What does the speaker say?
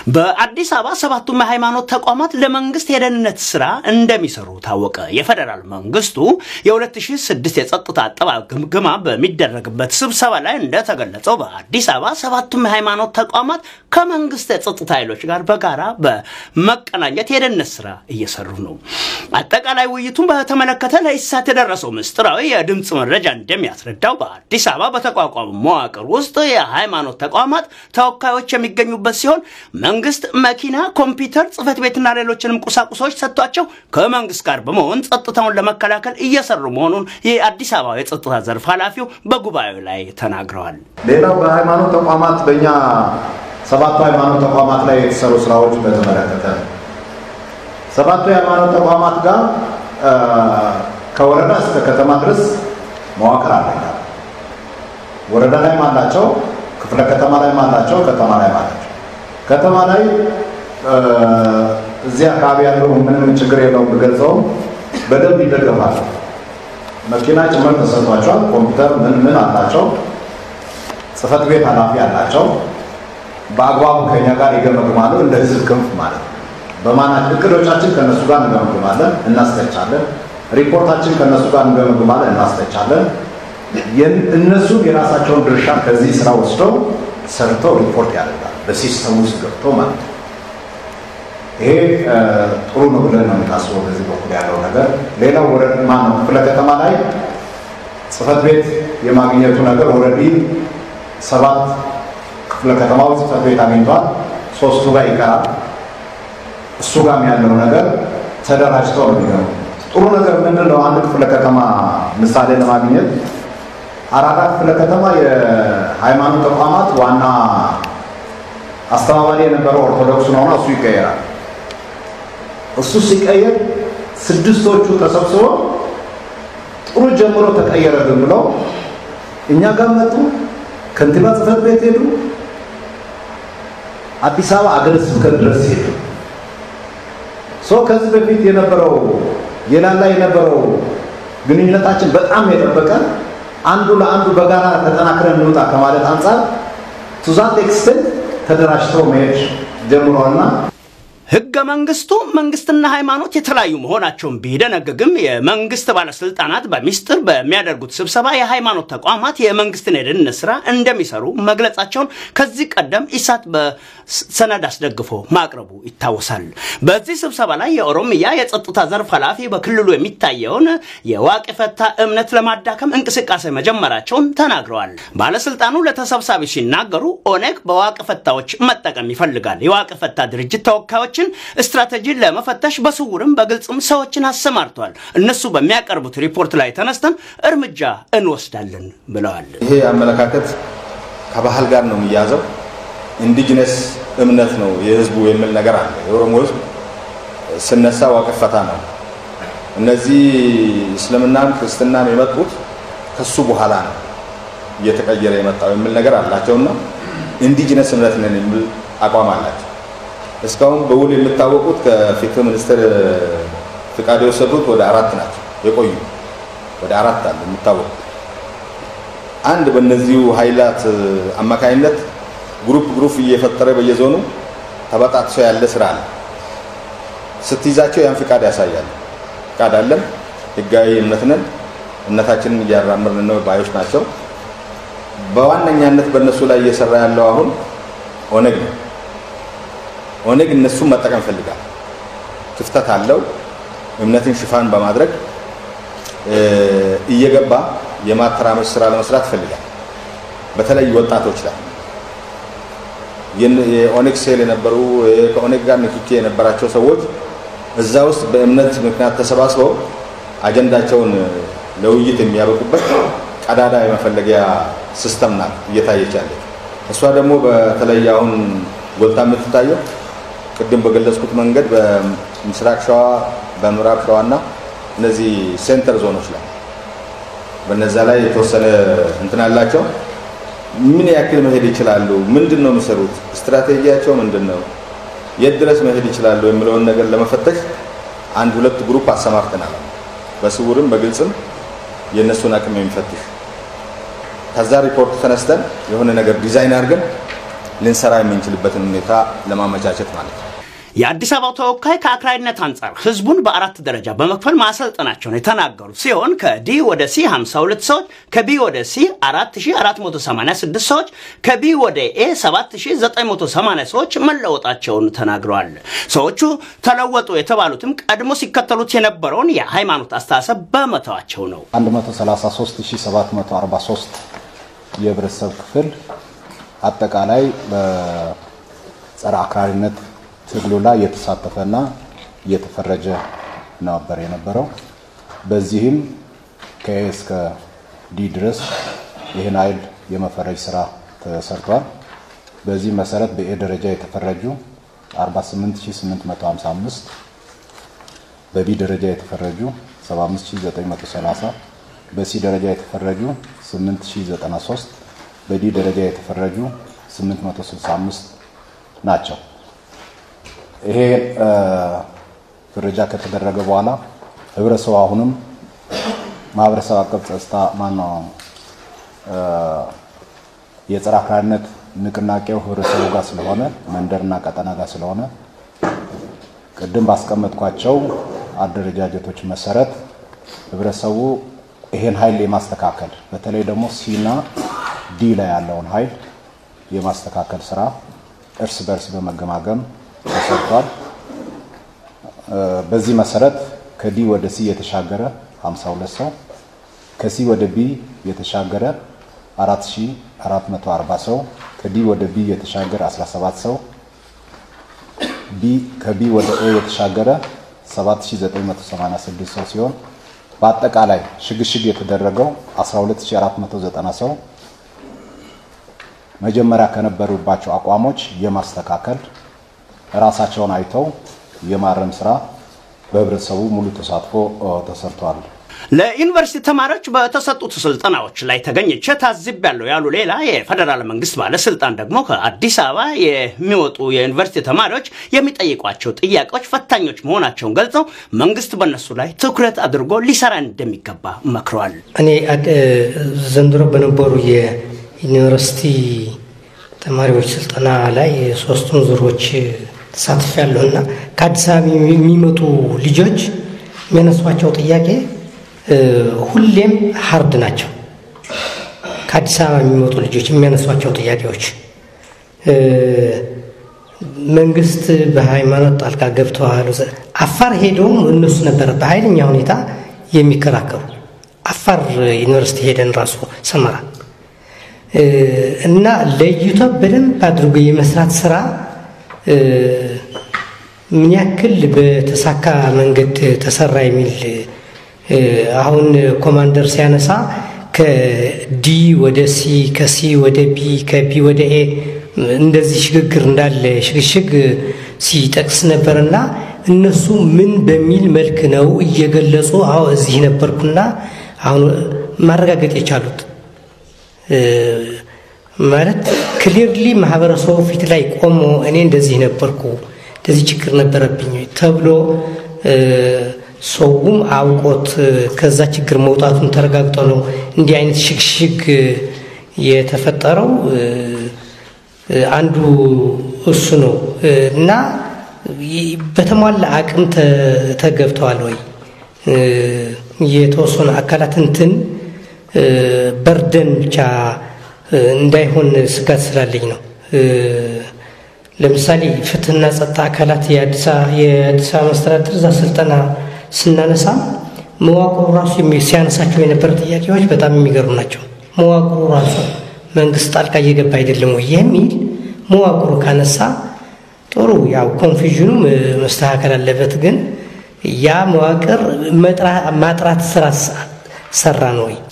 በአዲስ አበባ ሰባቱም የሃይማኖት ተቋማት ለመንግስት የደህንነት ስራ እንደሚሰሩ ታወቀ። የፌዴራል መንግስቱ የ2006 የጸጥታ አጠባበቅ ግምገማ በሚደረግበት ስብሰባ ላይ እንደተገለጸው በአዲስ አበባ ሰባቱም የሃይማኖት ተቋማት ከመንግስት የጸጥታ ኃይሎች ጋር በጋራ በመቀናኘት የደህንነት ስራ እየሰሩ ነው። አጠቃላይ ውይይቱን በተመለከተ ለኢሳት የደረሰው ምስጢራዊ የድምፅ መረጃ እንደሚያስረዳው በአዲስ አበባ በተቋቋሙ መዋቅር ውስጥ የሃይማኖት ተቋማት ተወካዮች የሚገኙበት ሲሆን መንግስት መኪና፣ ኮምፒውተር፣ ጽህፈት ቤትና ሌሎችንም ቁሳቁሶች ሰጥቷቸው ከመንግስት ጋር በመሆን ጸጥታውን ለመከላከል እየሰሩ መሆኑን የአዲስ አበባ የጸጥታ ዘርፍ ኃላፊው በጉባኤው ላይ ተናግረዋል። ሌላው በሃይማኖት ተቋማት በእኛ ሰባቱ ሃይማኖት ተቋማት ላይ የተሰሩ ስራዎች በተመለከተ ሰባቱ የሃይማኖት ተቋማት ጋር ከወረዳ እስከ ከተማ ድረስ መዋቅር አላቸው። ወረዳ ላይም አላቸው፣ ክፍለ ከተማ ላይም አላቸው፣ ከተማ ላይም አላቸው። ከተማ ላይ እዚህ አካባቢ ያለው ምንም ችግር የለውም ብገልጸውም በደንብ ይደገፋል። መኪና ጭምር ተሰጥቷቸዋል። ኮምፒውተር ምን ምን አላቸው። ጽህፈት ቤት ኃላፊ አላቸው። በአግባቡ ከኛ ጋር ይገመግማሉ። እንደ ህዝብ ክንፍ ማለት ነው። በማናት እቅዶቻችን ከነሱ ጋር እንገመግማለን፣ እናስተቻለን። ሪፖርታችን ከነሱ ጋር እንገመግማለን፣ እናስተቻለን። እነሱ የራሳቸውን ድርሻ ከዚህ ስራ ወስደው ሰርተው ሪፖርት ያደርጋል፣ በሲስተም ውስጥ ገብተው ማለት ነው። ይሄ ጥሩ ነው ብለን ነው የምናስበው በዚህ በኩል ያለው ነገር። ሌላው ወረድ ማነው ክፍለ ከተማ ላይ ጽህፈት ቤት የማግኘቱ ነገር ወረዲ ሰባት ክፍለ ከተማው ጽህፈት ቤት አግኝቷል። ሶስቱ ጋር ይቀራል። እሱ ጋርም ያለው ነገር ተደራጅተው ነው የሚገቡ። ጥሩ ነገር ምንድን ነው? አንድ ክፍለ ከተማ ምሳሌ ለማግኘት አራዳ ክፍለ ከተማ የሃይማኖት ተቋማት ዋና አስተባባሪ የነበረው ኦርቶዶክስ ነውና እሱ ይቀየራል። እሱ ሲቀየር ስድስቶቹ ተሰብስበው ጥሩ ጀምሮ ተቀየረልን ብለው እኛ ጋር መጡ። ከንቲባ ጽህፈት ቤት ሄዱ። አዲስ አበባ አገረ ስብከት ድረስ ሄዱ። ሰው ከዚህ በፊት የነበረው የላላ የነበረው ግንኙነታችን በጣም የጠበቀ አንዱ ለአንዱ በጋራ ተጠናክረን እንውጣ ከማለት አንጻር ቱዛት ኤክስተንት ተደራጅተው መሄድ ጀምሯልና ህገ መንግስቱ መንግስትና ሃይማኖት የተለያዩ መሆናቸውን ቢደነግግም የመንግስት ባለስልጣናት በሚስጥር በሚያደርጉት ስብሰባ የሃይማኖት ተቋማት የመንግስትን የደህንነት ስራ እንደሚሰሩ መግለጻቸውን ከዚህ ቀደም ኢሳት በሰነድ አስደግፎ ማቅረቡ ይታወሳል። በዚህ ስብሰባ ላይ የኦሮሚያ የጸጥታ ዘርፍ ኃላፊ በክልሉ የሚታየውን የዋቅ ፈታ እምነት ለማዳከም እንቅስቃሴ መጀመራቸውን ተናግረዋል። ባለስልጣኑ ለተሰብሳቢ ሲናገሩ ኦነግ በዋቅ ፈታዎች መጠቀም ይፈልጋል። የዋቅ ፈታ ድርጅት ተወካዮች ሰዎችን ስትራቴጂን ለመፈተሽ በስውርም በግልጽም ሰዎችን አሰማርተዋል። እነሱ በሚያቀርቡት ሪፖርት ላይ ተነስተን እርምጃ እንወስዳለን ብለዋል። ይሄ አመለካከት ከባህል ጋር ነው የሚያዘው። ኢንዲጂነስ እምነት ነው የህዝቡ የሚል ነገር አለ። የኦሮሞ ህዝብ ስነሳ ዋቅፈታ ነው። እነዚህ እስልምናም ክርስትናም የመጡት ከሱ በኋላ ነው እየተቀየረ የመጣው የሚል ነገር አላቸውና ኢንዲጂነስ እምነት ነን የሚል አቋም አላቸው። እስካሁን በውል የሚታወቁት ከፍትህ ሚኒስቴር ፍቃድ የወሰዱት ወደ አራት ናቸው የቆዩ ወደ አራት አሉ የሚታወቁ። አንድ በእነዚሁ ኃይላት አማካኝነት ግሩፕ ግሩፕ እየፈጠረ በየዞኑ ተበጣጥሶ ያለ ስራ አለ። ስትይዛቸው ያን ፍቃድ ያሳያል። ፍቃድ አለን፣ ህጋዊ እምነት ነን፣ እምነታችንን እያራምርን ነው ባዮች ናቸው። በዋነኛነት በእነሱ ላይ እየሰራ ያለው አሁን ኦነግ ነው። ኦነግ እነሱን መጠቀም ፈልጋል። ክፍተት አለው። እምነትን ሽፋን በማድረግ እየገባ የማተራመስ ስራ ለመስራት ይፈልጋል። በተለይ ወጣቶች ላይ የኦነግ ሴል የነበሩ ከኦነግ ጋር ንክኪ የነበራቸው ሰዎች እዛ ውስጥ በእምነት ምክንያት ተሰባስበው አጀንዳቸውን ለውይይት የሚያበቁበት ቀዳዳ የመፈለጊያ ሲስተም ናት እየታየች ያለች። እሷ ደግሞ በተለይ አሁን ጎልታ የምትታየው ቅድም በገለጽኩት መንገድ በምስራቅ ሸዋ፣ በምዕራብ ሸዋ እና እነዚህ ሴንተር ዞኖች ላይ በነዛ ላይ የተወሰነ እንትን አላቸው። ምን ያክል መሄድ ይችላሉ? ምንድን ነው የሚሰሩት? ስትራቴጂያቸው ምንድን ነው? የት ድረስ መሄድ ይችላሉ? የሚለውን ነገር ለመፈተሽ አንድ ሁለት ግሩፕ አሰማርተናል። በስውርም በግልጽም የእነሱን አቅም የሚፈትሽ ከዛ ሪፖርት ተነስተን የሆነ ነገር ዲዛይን አድርገን ልንሰራ የምንችልበትን ሁኔታ ለማመቻቸት ማለት ነው። የአዲስ አበባው ተወካይ ከአክራሪነት አንጻር ህዝቡን በአራት ደረጃ በመክፈል ማሰልጠናቸውን የተናገሩት ሲሆን ከዲ ወደ ሲ 52 ሰዎች፣ ከቢ ወደ ሲ 4486 ሰዎች፣ ከቢ ወደ ኤ 7980 ሰዎች መለወጣቸውን ተናግረዋል። ሰዎቹ ተለወጡ የተባሉትም ቀድሞ ሲከተሉት የነበረውን የሃይማኖት አስተሳሰብ በመተዋቸው ነው። 133743 የህብረተሰብ ክፍል አጠቃላይ በጸረ አክራሪነት ትግሉ ላይ የተሳተፈና እየተፈረጀ ነበር የነበረው። በዚህም ከኤ እስከ ዲ ድረስ ይህን ኃይል የመፈረጅ ስራ ተሰርቷል። በዚህ መሰረት በኤ ደረጃ የተፈረጁ 48855፣ በቢ ደረጃ የተፈረጁ 75930፣ በሲ ደረጃ የተፈረጁ 8093፣ በዲ ደረጃ የተፈረጁ 865 ናቸው። ይሄ ፍረጃ ከተደረገ በኋላ ህብረተሰቡ አሁንም ማህበረሰብ አቀፍ ጸጥታ ማነው የጸረ አክራሪነት ንቅናቄው ህብረተሰቡ ጋር ስለሆነ መንደርና ቀጠና ጋር ስለሆነ ቅድም ባስቀመጥኳቸው አደረጃጀቶች መሰረት ህብረተሰቡ ይሄን ኃይል የማስተካከል በተለይ ደግሞ ሲና ዲ ላይ ያለውን ኃይል የማስተካከል ስራ እርስ በርስ በመገማገም ተሰርቷል። በዚህ መሰረት ከዲ ወደ ሲ የተሻገረ 52 ሰው፣ ከሲ ወደ ቢ የተሻገረ 4440 ሰው፣ ከዲ ወደ ቢ የተሻገረ 17 ሰው፣ ቢ ከቢ ወደ ኤ የተሻገረ 7986 ሰው ሲሆን በአጠቃላይ ሽግሽግ የተደረገው 12490 ሰው መጀመሪያ ከነበሩባቸው አቋሞች የማስተካከል ራሳቸውን አይተው የማረም ስራ በህብረተሰቡ ሙሉ ተሳትፎ ተሰርቷል። ለዩኒቨርሲቲ ተማሪዎች በተሰጡት ስልጠናዎች ላይ ተገኝቼ ታዝቤያለሁ ያሉ ሌላ የፌዴራል መንግስት ባለስልጣን ደግሞ ከአዲስ አበባ የሚወጡ የዩኒቨርሲቲ ተማሪዎች የሚጠይቋቸው ጥያቄዎች ፈታኞች መሆናቸውን ገልጸው መንግስት በእነሱ ላይ ትኩረት አድርጎ ሊሰራ እንደሚገባ መክረዋል። እኔ ዘንድሮ በነበሩ የዩኒቨርሲቲ ተማሪዎች ስልጠና ላይ ሶስቱን ዙሮች ተሳትፍ ያለሁ እና ከአዲስ አበባ የሚመጡ ልጆች የሚያነሷቸው ጥያቄ ሁሌም ሀርድ ናቸው። ከአዲስ አበባ የሚመጡ ልጆች የሚያነሷቸው ጥያቄዎች መንግስት በሃይማኖት ጣልቃ ገብተዋል። አፋር ሄደውም እነሱ ነበረ በኃይለኛ ሁኔታ የሚከራከሩ አፋር ዩኒቨርሲቲ ሄደን ራሱ ሰመራ እና ለይቶ በደንብ አድርጎ የመስራት ስራ ምን ያክል በተሳካ መንገድ ተሰራ የሚል አሁን ኮማንደር ሲያነሳ ከዲ ወደ ሲ ከሲ ወደ ቢ ከቢ ወደ ኤ እንደዚህ ሽግግር እንዳለ ሽግሽግ ሲጠቅስ ነበርና እነሱ ምን በሚል መልክ ነው እየገለጹ አዎ እዚህ ነበርኩና አሁን ማረጋገጥ የቻሉት ማለት ክሊርሊ ማህበረሰቡ ፊት ላይ ቆሞ እኔ እንደዚህ ነበርኩ እንደዚህ ችግር ነበረብኝ ተብሎ ሰውም አውቆት ከዛ ችግር መውጣቱን ተረጋግጦ ነው እንዲህ አይነት ሽግሽግ የተፈጠረው። አንዱ እሱ ነው እና በተሟላ አቅም ተገብተዋል ወይ የተወሰኑ አካላት እንትን በርደን ብቻ እንዳይሆን ስጋት ስላለኝ ነው። ለምሳሌ ፍትህና ጸጥታ አካላት የአዲስ አበባ መስተዳድር እዛ ስልጠና ስናነሳ መዋቅሩ ራሱ ሲያነሳቸው የነበረ ጥያቄዎች በጣም የሚገርሙ ናቸው። መዋቅሩ ራሱ መንግስት ጣልቃ እየገባ አይደለም ወይ የሚል መዋቅሩ ካነሳ ጥሩ፣ ያው ኮንፊዥኑ መስተካከል አለበት። ግን ያ መዋቅር ማጥራት ስራ ሰራ ነው ወይ